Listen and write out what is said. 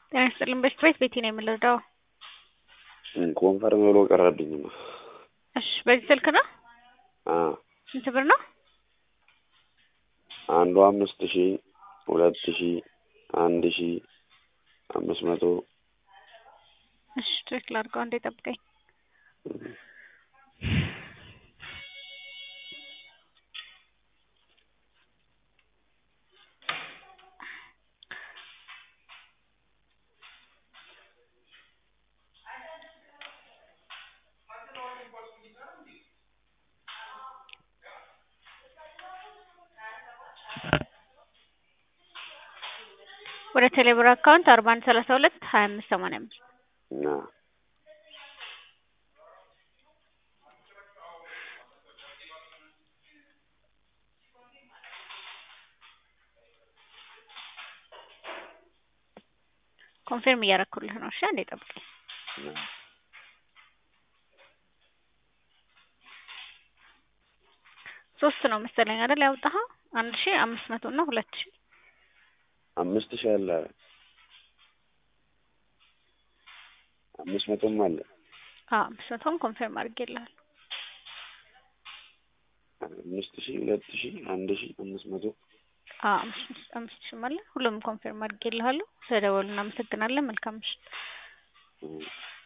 ጤና ይስጥልኝ በሽት ቤት ቤቴ ነው የምንረዳው። ኮንፈርም ብሎ ቀረብኝማ። እሺ በዚህ ስልክ ነው? አዎ ስንት ብር ነው? አንዱ አምስት ሺ ሁለት ሺ አንድ ሺ አምስት መቶ እሺ ቼክ ላድርገው አንዴ ጠብቀኝ። ወደ ቴሌብር አካውንት አርባ አንድ ሰላሳ ሁለት ሀያ አምስት ሰማንያ አምስት እና ኮንፊርም እያደረኩልህ ነው። እሺ አንዴ ጠብቀኝ። ሶስት ነው መሰለኝ አይደል ያወጣኸው? አንድ ሺ አምስት መቶ እና ሁለት ሺ አምስት ሺ አለ አምስት መቶም አለ አዎ አምስት መቶም ኮንፊርም አድርጌልሃለሁ። አምስት ሺ ሁለት ሺ አንድ ሺ አምስት መቶ አዎ አምስት አምስት ሺህም አለ። ሁሉም ኮንፊርም አድርጌልሃለሁ። ስለደወሉ እናመሰግናለን። መልካም ምሽት።